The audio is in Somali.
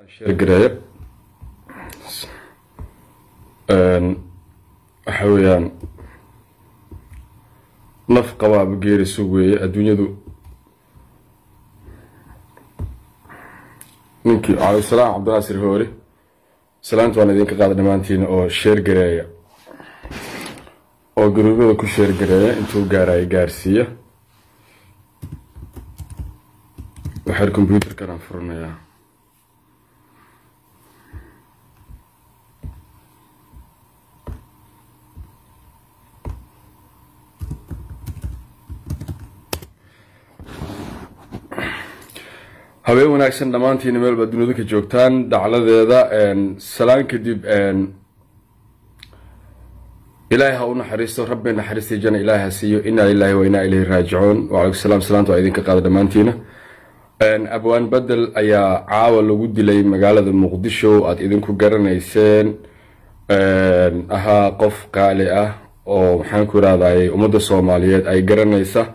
sheergareeya waxa weeyaan naf qabaaba geeri sug weeye adduunyadu ninkii cabdisalaam cabdinaasir hoore salaanta waan idinka qaada dhammaantiina oo sheergareeya oo garuubyada ku sheergareeya intuu gaaraayo gaarsiiya waxaan combyuutarkan aan furanayaa habeen wanaagsan dhammaantiina meel baad dunida ka joogtaan dacladeeda salaan kadib ilaahay ha u naxariisto rabbi naxariistii jana ilaahay ha siiyo inaa lilaahi wa inaa ilayhi raajicuun wacalaykum salaam salaanta waa idinka qaada dhammaantiina abwaan bedel ayaa caawa lagu dilay magaalada muqdisho aada idinku garanayseen ahaa qof qaali ah oo maxaan ku irahday ummadda soomaaliyeed ay garanaysa